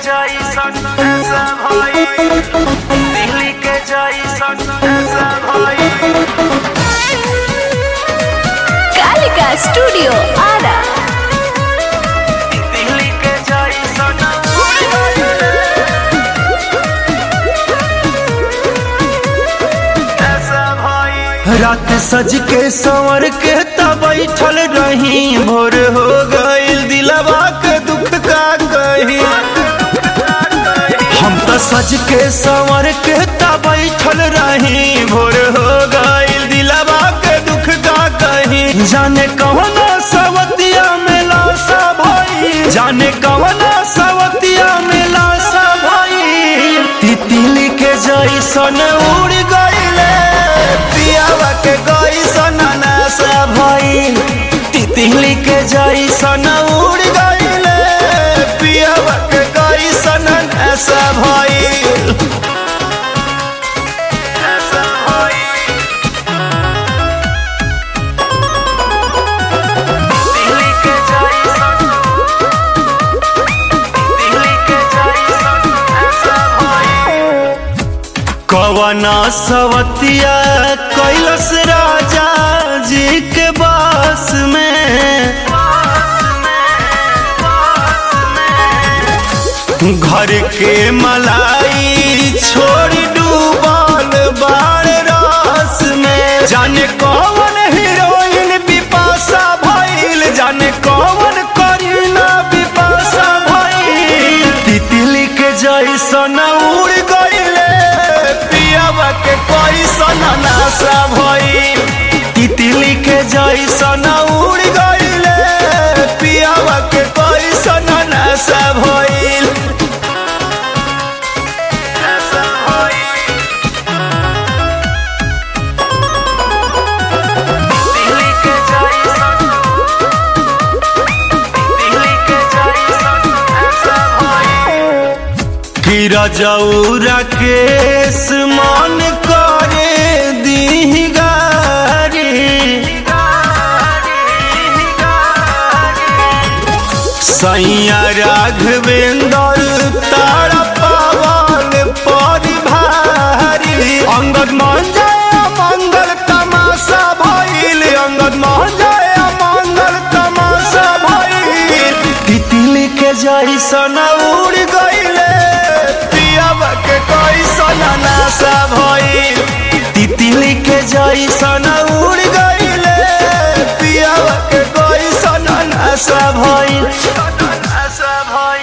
जैसन ऐसा भाई दिल्ली के जैसन ऐसा भाई कालिका स्टूडियो आरा दिल्ली के जैसन ऐसा भाई रात सज के संवर के तब बैठल रही भोर हो गईल दिलवा के दुख का कही हम तो सज के संवर के तब बैठल रही भोर हो गईल दिलवा के दुख का कही जाने कवना सवतिया में लाशा भाई जाने कवना सवतिया में लाशा भाई तितली के जैसन उड़ गईले पियावा के गईसन नासा भइल तितली के जैसन उड़ गईले पियावा के गईसन नासा भइल ऐसा भाई दिल्ली के जैसन दिल्ली के जैसन ऐसा भाई कवना सवतिया कैलस राजा जी के बास में घर के मलाई छोड़ डूबल बार रास में जाने कौन हीरोइन बिपाशा भइल जाने कौन करीना बिपाशा भइल तितली के जैसन उड़ गईले पियावा के कैसन नाशा भइल तितली के जैसन उड़ गईले पियावा के कैसन नाशा भइल ऐसा भाई दिल्ली के जैसन दिल्ली के जैसन ऐसा भाई कि रजौरा केस मन करे दी गारी सैया राघवेंद्र तारा पावन परिभारी अंगद मान जाए मंगल तमाशा भइल अंगद मान जाए मंगल तमाशा भइल तितली के जैसन उड़ गईले पियावा के कैसन नाशा भइल तितली के जैसन उड़ गईले पियावा के कैसन नाशा भइल ऐसा भाई